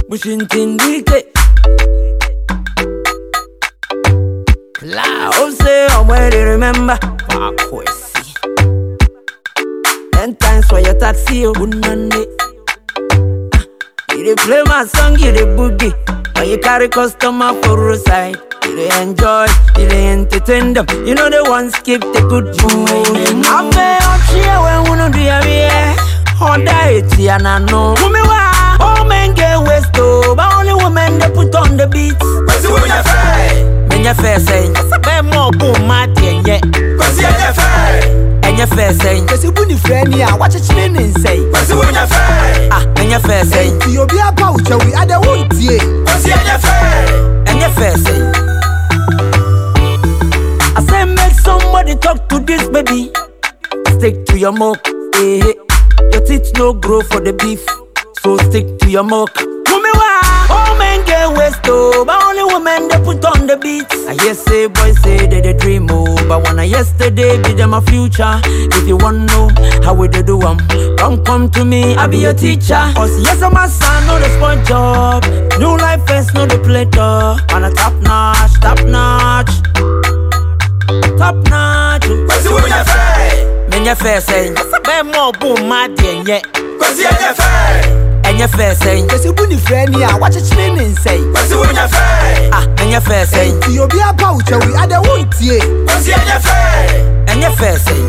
Bushintindike. La, oh say, I'm where they remember. Wakwesi. Ten times for your taxi, oh, unande. You dey play my song, you dey boogie. When you carry customer for roadside, you dey enjoy, you dey entertain them. You know the ones keep the good mood. I pay up here when we no do ya yeah. Honda it and I know. Women why all men get waste oh, but only women they put on the beats. Kwasi wo nyɛ fɛ. Menye fair say, be more boom mad yeah. Kwasi yɛ nyɛ fɛ. Enye fair say, Kwesi bu ne frɛ ni a wakyekyere ne nsɛe Kwasi wo nyɛ fɛ. ah, menye fair say, nti obi apa wo kyɛwi adɛ wontie Kwasi yɛ nyɛ fɛ. enye fair say. I say make somebody talk to this baby. Stick to your milk, eh? eh. Your teeth no grow for the beef, so stick to your milk. Women why all men get waste oh, but only women they put on the beats. I hear say boys say they they dream oh, but when I yesterday be them a future. If you want know how we they do 'em, come come to me, I be your teacher. Cause yes I'm a son, no the sport job. New life first, no the play door. On a top notch, top notch, top notch. Kwasi wo nyɛ fɛ. Menye fair say, be more boom mad yeah. Kwasi yɛ nyɛ fɛ. Enye fair say, Kwesi bu ne frɛ ni a wakyekyere ne nsɛe Kwasi wo nyɛ fɛ. ah, enye fair say, nti obi apa wo kyɛwi adɛ wontie Kwasi yɛ nyɛ fɛ. enye fair say.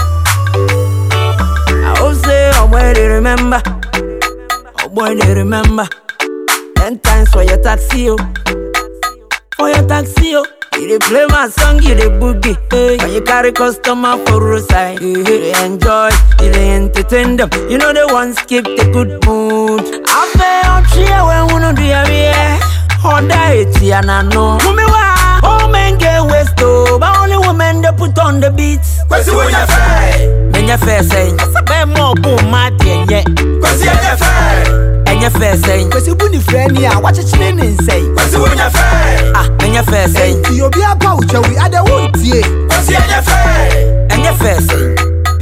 I hope say, oh boy they remember, oh boy they remember. Ten times for your taxi oh, for your taxi oh. You dey play my song, you dey boogie. Hey. When you carry customer for roadside, you dey enjoy, you dey entertain them. You know the ones keep the good mood. I pay up here when we no do ya yeah. Honda it and I know. Women why all men get waste oh, but only women they put on the beats. Kwasi wo nyɛ fɛ. Menye fair say, be more boom mad yeah. Kwasi yɛ nyɛ fɛ. Enye fair say, Kwesi bu ne frɛ ni a wakyekyere ne nsɛe Kwasi wo nyɛ fɛ. ah, menye fair say, nti obi apa wo kyɛwi adɛ wontie Kwasi yɛ nyɛ fɛ. enye fair say.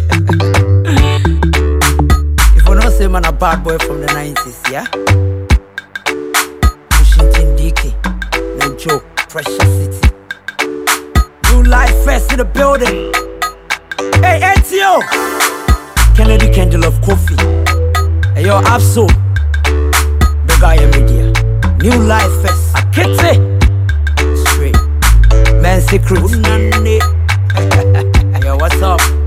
if you don't say man a bad boy from the 90s, yeah? Washington DK, no joke, pressure city. New life first in the building. Hey, ATO! Kennedy Kendall of Coffee. Hey, yo, Absol. The guy in media. New life first. Akete. Straight. Man secret. yo, what's up?